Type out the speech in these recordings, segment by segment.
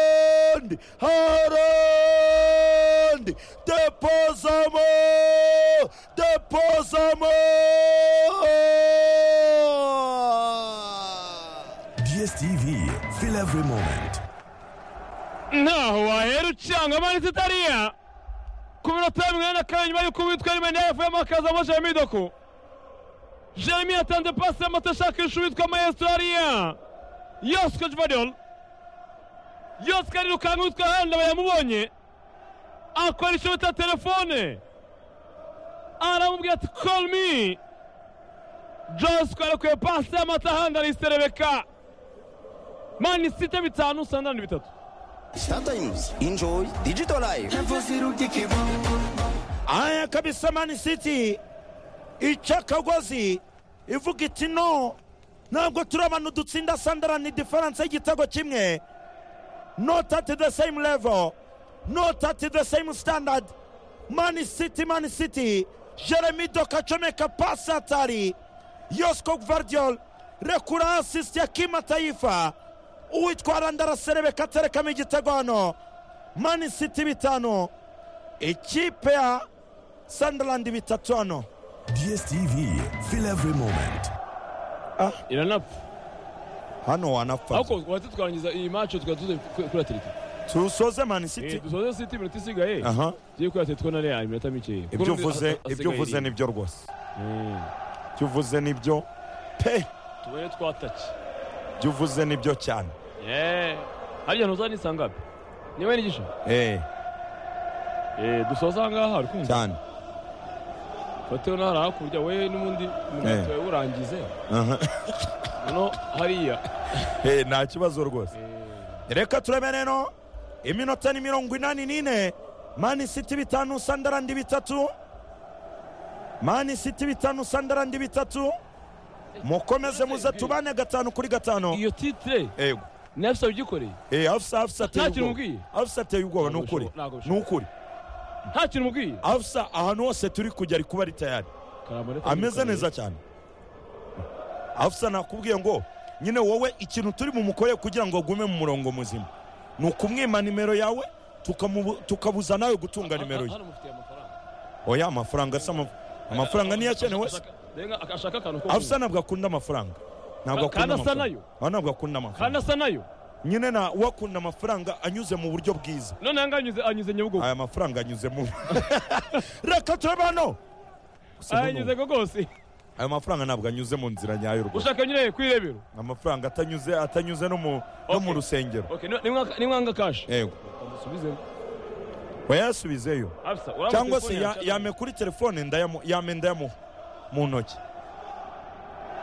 Haaland, Haaland, depozamo, depozamo. DSTV, fill every moment. ntaho wahera ucanga amanitse itariya ku minota ya mirongo ine na kane nyuma y'uko uwitwa rimene yavuyemo hakazamo jeremy doko jeremy yatanze pasi y'amata ashakisha uwitwa maestro ariya yosiko jvadol yosiko arirukanga uwitwa handa bayamubonye akoresha bita telefone aramubwira ati call me josiko yarekuye pasi y'amata handa ariserebeka mani site bitanu sandani bitatu Sometimes enjoy digital life. Aya kabisa Man City ica akagozi ivuga iti no ntabwo turi abantu dutsinda sandarani diferanse y'igitego kimwe not at the same level not at the same standard Man City Man City Jeremy Doka acomeka pasi hatari Yosko Gvardiol rekura assist ya Kima Taifa uwitwa Randara Serebeka aterekamo igitego hano Man City bitanu ikipe ya Sunderland bitatu hano DSTV, fill every moment. iranapfa hano wanapfa ariko wahita twarangiza iyi maci tukaba tuzi kuri atleti tusoze Man City dusoze siti iminota isigaye aha tugiye kuri atleti na real iminota mikeya ibyo uvuze ibyo uvuze nibyo rwose ibyo uvuze nibyo pe tubare twataki ibyo uvuze nibyo cyane yeee harya ntuzanisangabe niba nigisha eh dusoza aha ngaha uri kumva cyane fateho n'ahari hakurya we n'ubundi Eh. umunota wawe urangize aha noneho hariya Eh, nta kibazo rwose reka turebe rero iminota ni mirongo inani n'ine mani siti bitanu sandarandi bitatu mani siti bitanu sandarandi bitatu mukomeze muze tubane gatanu kuri gatanu iyo titire yego nayo bisa ugikoreye eh afsa afsa ateye Nta kintu ubwoba umbwiye? afsa ateye ubwoba ni Ntabwo ukuri bishoboka- ntabwo ni bishoboka. ukuri nta kintu umubwiye afsa ahantu hose turi kujya ari kuba ari tayari Karamba, reka ameze nimukorere. neza cyane afsa nakubwiye ngo nyine wowe ikintu turi bumukoreye kugira ngo agume mu murongo muzima ni ukumwima nimero yawe tukamubu- tukabuza nawe gutunga nimero ye Hano mufitiye amafaranga oya amafaranga asa ama- amafaranga niyo akenewe se Ashaka- Denga ashaka akantu ko kunywa. afsa ntabwo akunda amafaranga ntabwo Ka- kandi akunda asa amafaranga nayo. Ah, ntabwo akunda kandi amafaranga asa nayo nyine na we akunda amafaranga anyuze mu buryo bwiza none yanga anyuze anyuze nyabugogo aya mafaranga anyuzemo reka turebe hano Gusa anyuze noneho, ko rwose aya mafaranga ntabwo anyuze mu nzira nyayo rwose ushaka nyine ku irebero amafaranga atanyuze atanyuze no mu no mu Okay. rusengero Okay, ni- nimwanga- nimwanga kashi yego subizemo wayasubizeyo afisa uraba cyangwa se telefone ya- yawe cyangwa- yame kuri telefone ndayamu- yame ndayamuha mu ntoki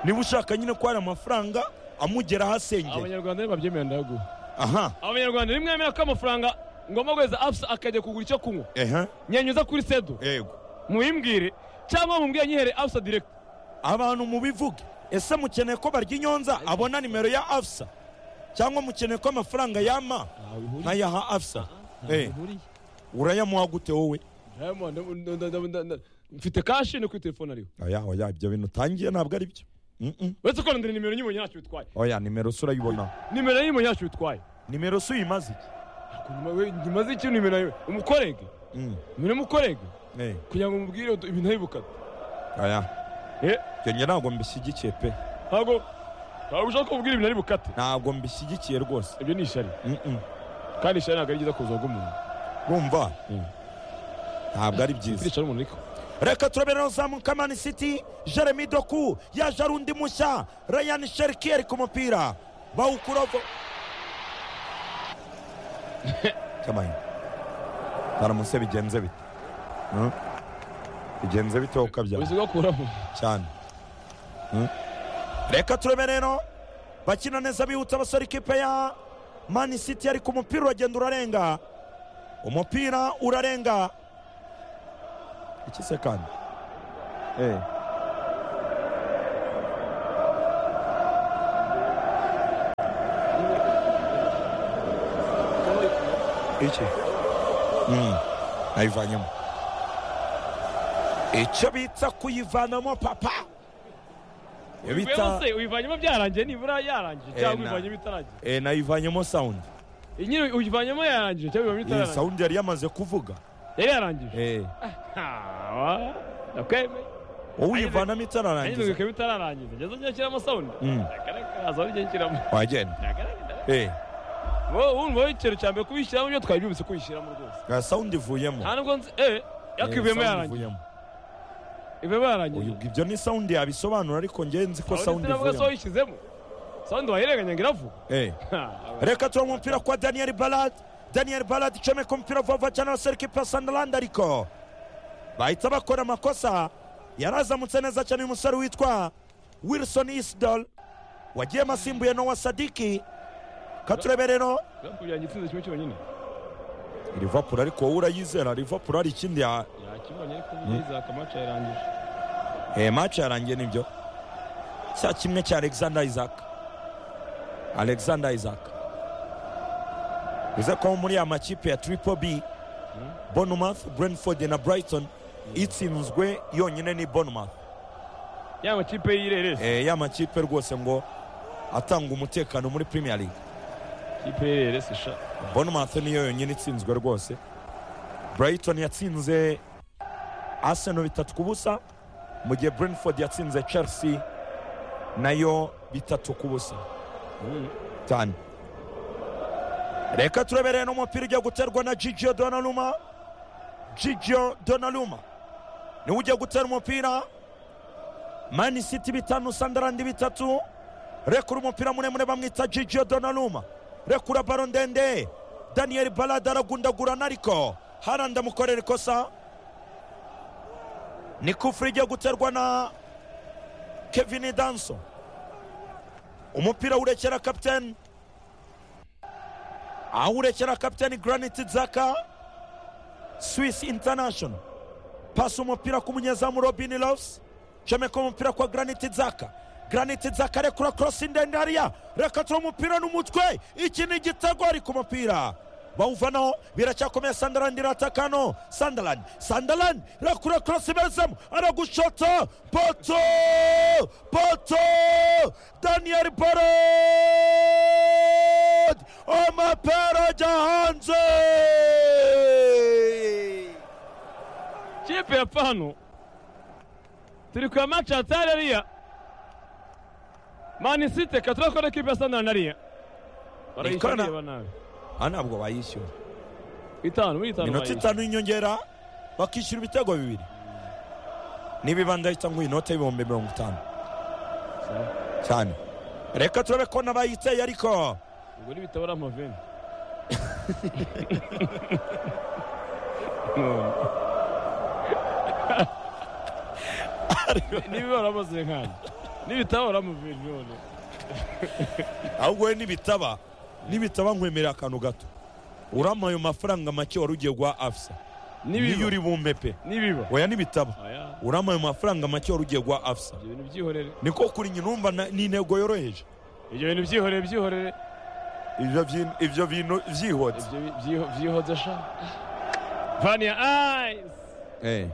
niba ushaka nyine ko hari amafaranga amugeraho asengera abanyarwanda ntibabyemera ndagu aha abanyarwanda nimwemera ko amafaranga ngomba guheza afisa akajya kugura icyo kunywa ehe nyanyuza kuri sedo yego mubimbwire cyangwa mumbwire nyihere afisa direct abantu mubivuge ese mukeneye ko barya inyonza abona nimero ya afsa cyangwa mukeneye ko amafaranga yama nkayaha afsa Eh, urayamuha gute wowe Diamond, nda- nda- nda- nda- nda- mfite kashi ni kuri telefone ariho oya oya ibyo bintu utangiye ntabwo ari byo Mm-mm. uretse ko ndira nimero nyibonye ntacyo bitwaye oya nimero se urayibona nimero nyibonye ntacyo bitwaye nimero se uyimaze iki Nyuma- we- nyuma z'icyo nimero yawe umukorege Mm, nimero umukorege eh, kugira ngo umubwire utu- ibintu abibukate oya eh ibyo njye ntabwo mbishyigikiye pe ntabwo ntabwo ushaka kubwira ibintu ari bukate ntabwo mbishyigikiye rwose ibyo ni ishyari Mm-mm. kandi ishyari ntabwo ari byiza ku buzima bw'umuntu urumva Mm. ntabwo ari byiza iricara umuntu ariko reka turabera uzamuka mani siti jeremy doku yaje ari undi mushya ryan sheriki ari ku mupira bawukuravo cyamaye baramuse bigenze bite Mm? bigenze bite wowe ukabya ubuzima bwakuramo cyane Mm? reka turebe rero bakina neza bihuta abasore ikipe ya mani siti ariko umupira uragenda urarenga umupira urarenga iki se kandi Eh. iki Mm. ayivanyemo icyo bita kuyivanamo papa Iyo bita se uyivanyemo byarangiye nibura yarangiye Eh, cyangwa na- uyivanyemo itaragiye Eh, nayivanyemo sound iyi nyine uyivanyemo yarangije cyangwa ibihumbi iyi bitararangije sawundi yari yamaze kuvuga yari yarangije Eh, hawa ndakwemeye wowe uyivanamo itararangiza nyine ikaba itararangiza ngeze njya nshyiramo sawundi Mm. ndagaragaza aho njya nshyiramo wagenda ndagaragaza Eh, wowe wumva ikintu cya mbere kubishyiramo ibyo twari byumvise kubishyiramo rwose nta sawundi ivuyemo nta nubwo nzi eh Eh, yakivuyemo sound yarangije ivuyemo. ivuyemo yarangije Uyu- ibyo ni sawundi yabisobanura ariko ngewe nzi ko aho ndetse sawundi navuga se ivuyemo wayishyizemo sawundi wayirenganya ngo iravuga Eh. reka tuba umupira kwa daniel barad daniel barad icomeka umupira vuba cyane wa serikipe ya sandalandi ariko bahita bakora amakosa yarazamutse neza cyane uyu musore witwa wilson isdol wagiye asimbuye nowa sadiki katurebe rero liverpool yagitsinze kimwe cyonyine liverpool ariko wowe urayizera liverpool hari ikindi ya yakibonye ariko ubundi izaka amaca yarangije eh, match yarangiye nibyo cya kimwe cya alexander isaac alexander isaac uze ko muri ya makipe ya triple b bournemouth brentford na brighton itsinzwe yonyine ni bournemouth ya makipe y'ireresi eh, ya makipe rwose ngo atanga umutekano muri premier league kipe y'ireresi sha bournemouth niyo yonyine itsinzwe rwose brighton yatsinze arsenal bitatu ku busa mu gihe brentford yatsinze chelsea nayo bitatu ku busa cyane reka turebereye n'umupira ugiye guterwa na gigio donaluma gigio donaluma niwe ugiye gutera umupira mani city bitanu sandarandi bitatu rekura umupira muremure bamwita gigio donaluma rekura baro ndende daniel balada aragundagurana ariko haranda amukorera ikosa ni kufuri igiye guterwa na kevin danso umupira urekera kapiteni awurekera kapiteni granite zaka swiss international pasi umupira ku munyezamu robin loves comeka umupira kwa granite zaka granite zaka rekura korosi ndende hariya reka tura umupira n'umutwe iki ni igitego ari ku mupira bawuvanaho biracyakomeye sandarandi iratakano sandarandi sandarandi rakura korosi iberezamo aragushota poto poto daniyeli barod amapera ajya hanze kipe ya pano turi kwa maci atari ariya manisite katurakora kipe ya sandana ariya Ikora. barayishyurira nabi aha ntabwo bayishyura itanu muri itanu minota bayishyura itanu y'inyongera bakishyura ibitego bibiri nibibanda ahita ngo inote y'ibihumbi mirongo itanu cyane reka turabe ko n'abayiteye ariko ubwo n'ibitabara amaveni niba waramaze nk'aya n'ibitabara amaveni none ahubwo we nibitaba nibitaba nkwemerera akantu gato urama ayo mafaranga make wari ugiye guha afisa niyo nibiba uri bumpepe nibiba oya nibitaba aya urama ayo mafaranga make wari ugiye guha afisa ibyo bintu byihorere niko kuri nyina urumva na- ni intego yoroheje ibyo bintu byihorere byihorere Ibyo vyin- ibyo bintu byihotse ibyo bi- byiho- byihoze sha vani ya ayisi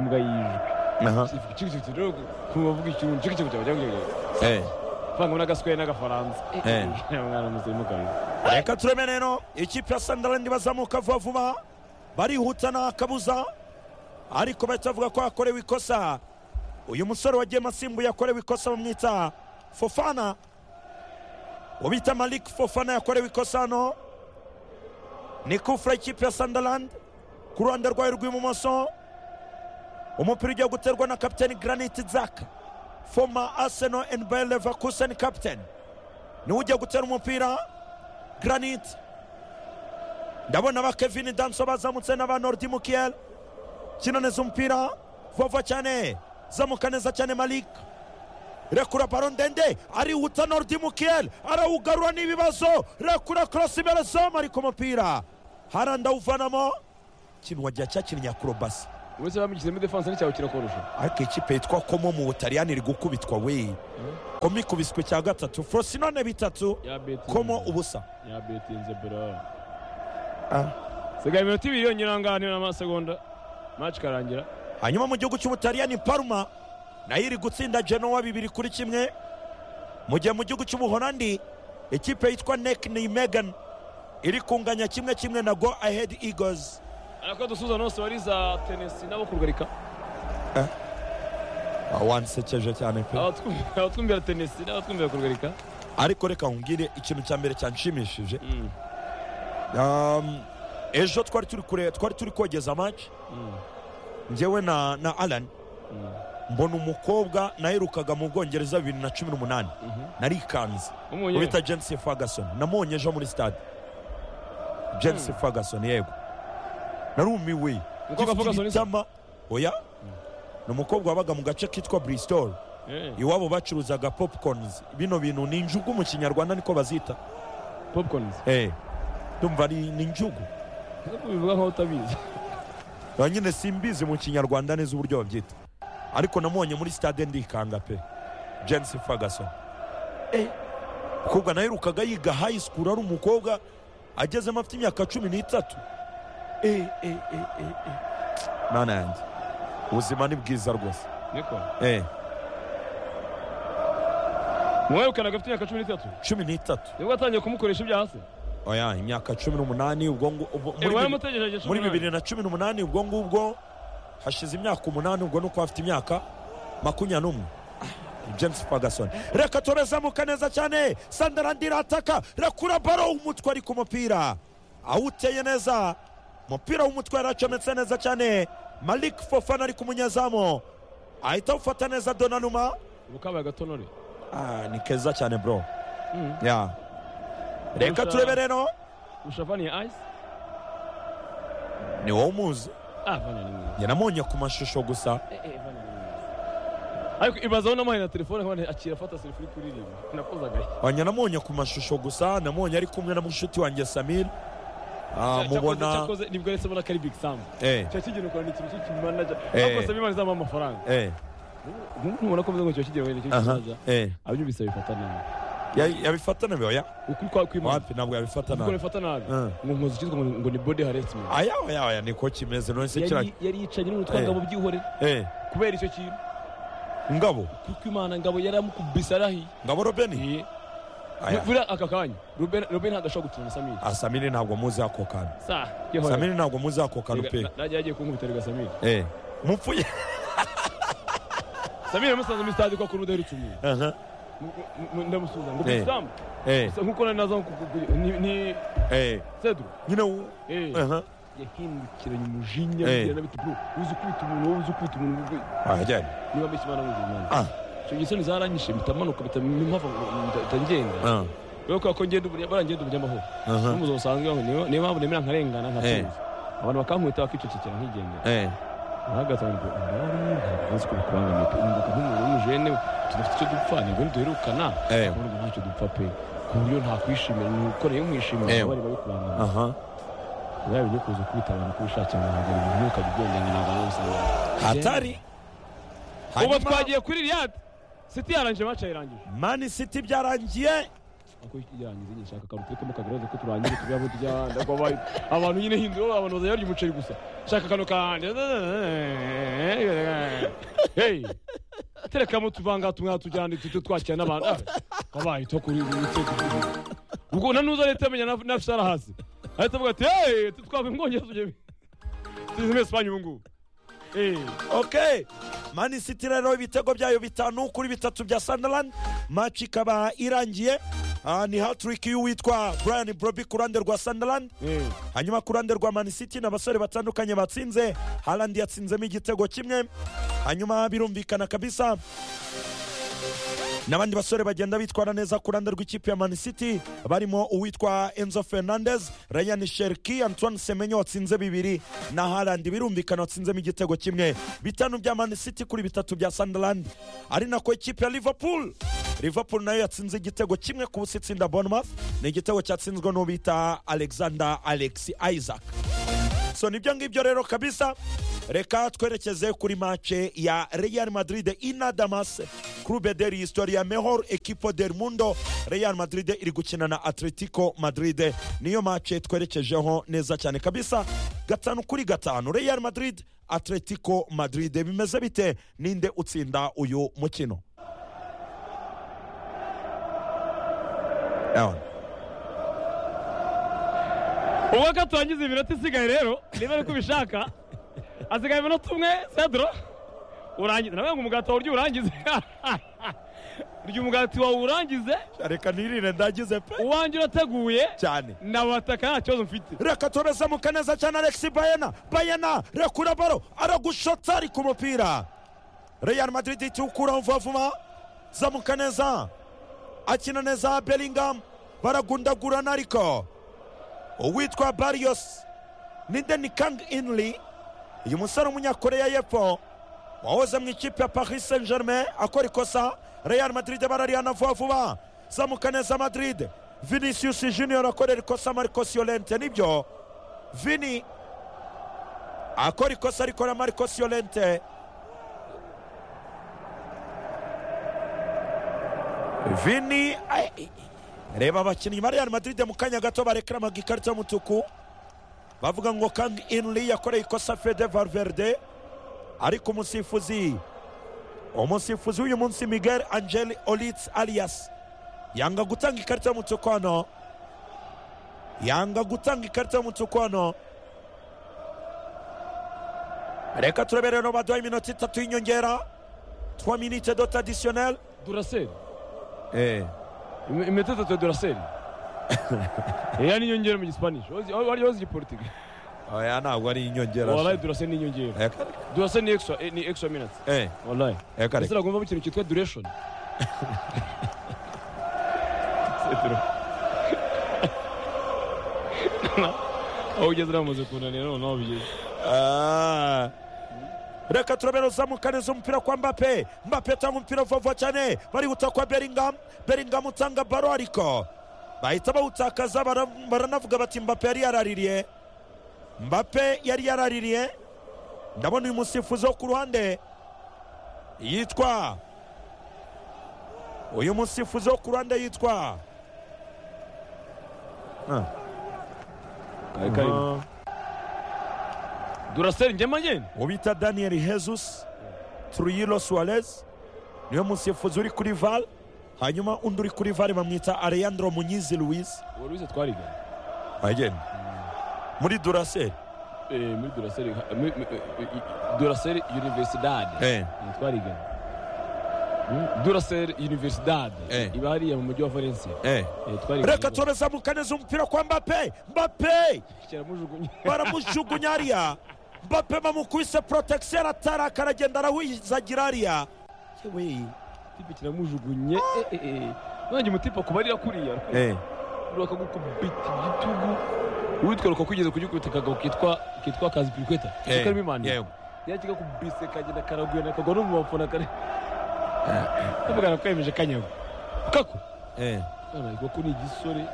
imbwa yijwi Aha. ikigo kuvuga ikintu ikigo cyawe cyawe cyawe Eh. vanga n'agaswere n'agafaransa Eh. Aya mwana muzimukanwa reka turebe rero ikipe ya sandarandi bazamuka vuba vuba barihuta nta kabuza ariko bahita bavuga ko hakorewe ikosa uyu musore wagiye asimbuye yakorewe ikosa bamwita fofana ubita malik fofana yakorewe ikosa hano ni kufura ikipe ya sandarandi ku ruhande rwayo rw'ibumoso umupira ugiye guterwa na kapiteni granite zaka foma aseno and bayer leverkusen kapiteni niwe ugiye gutera umupira granite ndabona ba kevin danso bazamutse na ba nordi mukiel kinoneza umupira vova cyane zamuka neza cyane malik rekura baro ndende arihuta nordi mukiel arawugarura n'ibibazo rekura korosi imbere zoma ari ku mupira haranda awuvanamo kintu wagira cyakinnye akurobasi uretse bamwishyizemo defanse n'icyawe kirakorusha ariko ikipe yitwa komo mu butaliyani iri gukubitwa we komo ikubiswe cya gatatu frosinone bitatu yabetinze komo ubusa yabetinze bra Ah. sigaye iminota ibiri yonyine ahangaha niba n'amasegonda maci ikarangira hanyuma mu gihugu cy'ubutaliyani parma nayo iri gutsinda genoa bibiri kuri kimwe mu gihe mu gihugu cy'ubuholandi ikipe yitwa nek ni megan iri kunganya kimwe kimwe na go ahead eagles ariko dusuza nose wari za tenesi nabo kurugarika Ah, wansekeje cyane pe Abatwum- abatwumvira tenesi n'abatwumvira kurugarika ariko reka nkubwire ikintu cya mbere cyanshimishije Um, ejo twari turi kure twari turi kogeza match njyewe na na alan mbona umukobwa naherukaga mu bwongereza bibiri na cumi n'umunani narikanze W'umunyene? ubita jensi ferguson namubonye ejo muri stade jensi ferguson yego narumiwe Umukobwa Gifite Ferguson ibitama- oya ni umukobwa wabaga mu gace kitwa bristol Eh, iwabo bacuruzaga popcorns bino bintu ni injugu mu kinyarwanda niko bazita popcorns Eh, ndumva ari ni injugu bivuga nkaho utabizi ba nyine simbizi mu kinyarwanda neza uburyo babyita ariko namubonye muri stade ndikanga pe jensi ferguson umukobwa naherukaga yiga high school ari umukobwa agezemo afite imyaka cumi n'itatu Eh, eh, eh, eh, eh. mana yanjye ubuzima ni bwiza rwose niko Eh, mwebukana agafite imyaka cumi n'itatu cumi n'itatu nibwo watangiye kumukoresha ibya hasi oya imyaka cumi n'umunani ubwo ngo- ubu- muri bibi- wari umutegereje cumi muri n'umunani. bibiri na cumi n'umunani ubwo ngubwo hashize imyaka umunani ubwo nuko afite imyaka makumyabiri n'umwe james ferguson reka turazamuka neza cyane sandarandi irataka rakura baro umutwe ari ku mupira awuteye neza umupira w'umutwe yaracometse neza cyane malik fofana ari ku munyezamu ahita awufata neza donanuma ubu kabaye agatonore ah, ni keza cyane bro Mm. yeah. reka Kurusha- turebe rero kurusha vaniye ayisi ni wowe umuzi ah vaniye ni mwiza njye namonye ku mashusho gusa Eh, eh, Vanier ni mwiza ariko ibazaho n'amahe na telefone nkabone akira afata selfie uri kuririmba nakozagaye Anya namonye ku mashusho gusa namonye ari kumwe na mushiki wanjye Samir Ah, mubona nibwo aretse mbona ko ari big sam eh kiba kigena ukora ni ikintu cy'ikimanaja Eh. ariko sabi imana izamuha amafaranga eh Ubu ntubona ko mvuze ngo kiba kigena wenda ikintu aha cy'ikimanaja eh abyumvise abifata nabi Ya- yabifatana byoya ukuri kwa kwimana wapi ntabwo kuko yabifatana bifata nabi Eh. ngo nkoze icyitwa ngo ngo ni body harassment aya oya oya niko kimeze none se kira Yari- yari yicaranye n'ubutwangabo byihorera eh kubera icyo kintu ngabo kuko imana ngabo yari amukubise arahiye ngabo Robeni Iye. aya Vura aka kanya Ruben Ruben ntagashobora gutsura Samir Ah, Samir ntabwo muzi ako kantu sa yehora Samir ntabwo muzi ako kantu pe najya yagiye kunkubita rega Samir eh mupfuye Samir musanze muri stade ko akunda udaherutse umuntu aha Mu- mu- mu- ndamusuza ngo Eh. bisamu eh nkuko nari naza kukuguye ni ni eh Cedro nyine u- eh aha yahindukiranye umujinya Eh. bigira n'abiti bro uzi kwita umuntu wowe uzi kwita umuntu wowe ajyane niba mbese imana muzi imana ah icyo gihe isoni zaranyishe mpita manuka mpita mpava mpita ngenda ah rero kubera ko ngenda ubu- barangenda ubunyamahoro aha n'umuzo busanzwe ngo niyo niyo mpamvu nemera nkarengana Eh. nkatunze abantu bakankubita bakicecekera nkigendera eh ahagaze ngo ndabari ntabwo nzi ko bikubangamiye pe umbuga nk'umuntu w'umujene tudafite icyo dupfa nibwo ntiduherukana Eh. kubona ngo ntacyo dupfa pe ku buryo ntakwishimira ni ukora iyo Eh. mwishimira bari babikubangamiye aha yaba ibyo kuza kubita abantu ku bushake ntabwo ibintu umwuka bibyongera ntabwo ari umusaruro hatari ubu Hanyuma- twagiye kuri riyadi siti yarangije mace yarangije mani city byarangiye ako irangize nyine shaka akantu turekemo kagaragaza ko turangije tujya aho tujya ndagwa abaye abantu nyine hindura abantu bazajya barya umuceri gusa shaka akantu kanjye hey terekamo tuvanga tumwe tujyane tujye twakira n'abantu Ah, wabaye to kuri ubu ubwo na nuza leta amenya na- na fishara hasi ahita avuga ati hey twava mwongera tujye tugeze muri esipanye ubu ngubu Eh. okay mani city rero ibitego byayo bitanu kuri bitatu bya sunderland match ikaba irangiye Ah, ni hatrick y'uwitwa brian broby ku ruhande rwa sunderland Eh. hanyuma ku ruhande rwa mani city ni abasore batandukanye batsinze harland yatsinzemo igitego kimwe hanyuma birumvikana kabisa n'abandi basore bagenda bitwara neza ku ruhande rw'ikipe ya mani city barimo uwitwa enzo fernandez ryan sherki antoine semenyo watsinze bibiri na harland birumvikana watsinzemo igitego kimwe bitanu bya mani city kuri bitatu bya sunderland ari nako ikipe ya liverpool liverpool nayo yatsinze igitego kimwe ku busa itsinda bournemouth ni igitego cyatsinzwe n'ubita alexander alex isaac so nibyo ngibyo rero kabisa reka twerekeze kuri mace ya real madrid inadamas clube del historia mejor equipo del mundo real madrid iri gukina na atletico madrid niyo mace twerekejeho neza cyane kabisa gatanu kuri gatanu real madrid atletico madrid bimeze bite ninde utsinda uyu mukino Ewan. ubwo ko turangiza iminota isigaye rero niba ari uko ubishaka hasigaye iminota umwe cedro urangize nawe ngo umugati wawe urya uwurangize urya umugati wawe uwurangize reka nirire ndagize pe uwanjye urateguye cyane nabataka nta kibazo mfite reka turazamuka neza cyane alexi bayena bayena rekura baro aragushotsa ari ku mupira real madrid itiwukuraho vuba vuba zamuka neza akina neza bellingham baragundagurana ariko uwitwa barrios ni denikang inli uyu musore w'umunyakoreya y'epfo wahoze mu ikipe ya paris saint germain akora ikosa real madrid bararihana vuba vuba zamuka neza madrid vinicius junior akorera ikosa marcos yolente nibyo vini akora ikosa ariko na marcos yolente vini ai- ai- reba abakinnyi ba real madrid mu kanya gato barekeramaga ikarita y'umutuku bavuga ngo kang inli yakoreye ikosa fede valverde ariko umusifuzi umusifuzi w'uyu munsi miguel angel olits alias yanga gutanga ikarita y'umutuku hano yanga gutanga ikarita y'umutuku hano reka turebe rero baduhaye iminota itatu y'inyongera twa minite dot adisiyoneri duraseri iminota itatu ya duraseri iriya ni inyongera mu gisipanisho wari wazi igipolitike oya ntabwo ari inyongera warayi duraseri ni inyongera Eka- duraseri ni extra ni extra minutes eh, warayi eka reka. ese uragomba ikintu cyitwa duration cedro aho ugeze uramaze kunanira noneho bigeze Ah. reka turabera uzamuka neza umupira kwa mbape mbape atanga umupira vuba vuba cyane barihuta kwa beringamu beringamu utanga baro ariko bahita bawutakaza bara- baranavuga bati mbape yari yaraririye mbape yari yaraririye ndabona uyu musifuzi wo ku ruhande yitwa uyu musifuzi wo ku ruhande yitwa kari karimo duraseri njyema ngenda ubita daniel jesus truyilo suarez niwe musifuzi uri kuri val hanyuma undi uri kuri val bamwita aleyandro munyizi louise uwo ruzi twariganye agenda muri duraseri Eh, muri duraseri muri- muri- eh, eh, duraseri universidade Eh, twariganye Mm, duraseri universidade Eh. iba hariya mu mujyi wa valencia Eh, twariganye reka turazamuka neza umupira kwa mbape mbape Kera mujugunye. baramujugunya ariya mbape bamukubise protection ataraka aragenda arahuzagira ariya Yewe. tipe kiramujugunye eh, eh, eh. nanjye umutipe akubarira kuriya bakagukubita igitugu uwitwaruka kugeze kugikubita akagabo kitwa kitwa kazi pirikweta Eh, karimo imana yego. yakika kubise kagenda karagwena kagwa no mu bafana kare kavugana ko yemeje kanyago kako none rukaku ni igisore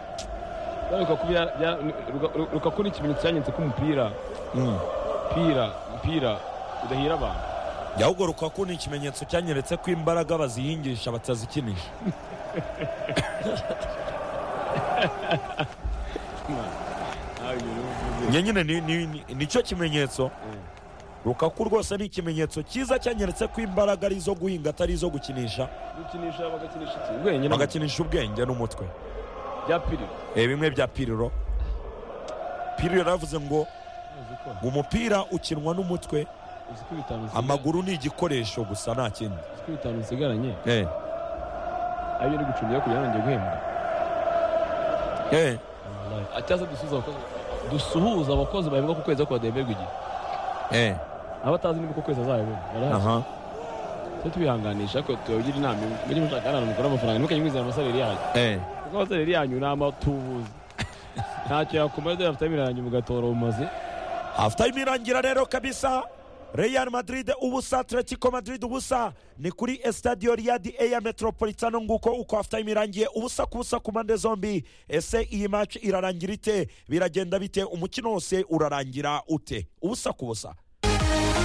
none rukaku bya- bya- Ruka- Ruka- rukaku ni ikimenyetso cyanyanditse ko umupira Mm. mpira mpira udahira abantu yahubwo rukaku ni ikimenyetso cyanyeretse ko imbaraga bazihingisha batazikinisha njye nyine ni- ni- ni- nicyo kimenyetso rukaku rwose ni ikimenyetso cyiza cyanyeretse ko imbaraga ari izo guhinga atari izo gukinisha gukinisha bagakinisha iki ubwenge n'amaguru. bagakinisha ubwenge n'umutwe bya piri Eh, bimwe bya piriro piriro yaravuze ngo uzi ko ngo umupira ukinwa n'umutwe uzi ko bitanu usigaranye. amaguru ni igikoresho gusa nta kindi uzi ko bitanu usigaranye Eh, ayo uri gucungira kugira ngo njye guhembwa eh, Ah, cyangwa se dusuhuza abakozi dusuhuza abakozi bahembwa ku kwezi ariko badahemberwa igihe eh, abatazi niba uko kwezi azabibona barahari aha. tujye tubihanganisha ariko tubagira inama mujye mushaka ahantu mukora amafaranga ntimukajye mwizera amasalari yanyu Eh, kuko amasalari yanyu ni amatubuzi ntacyo yakumara dore afite imirangi mugatora umaze half time irangira rero kabisa real madrid ubusa atletico madrid ubusa ni kuri estadio riadi eya metropolitano nguko uko half time irangiye ubusa ku busa ku mpande zombi ese iyi match irarangira ite biragenda bite umukino wose urarangira ute ubusa ku busa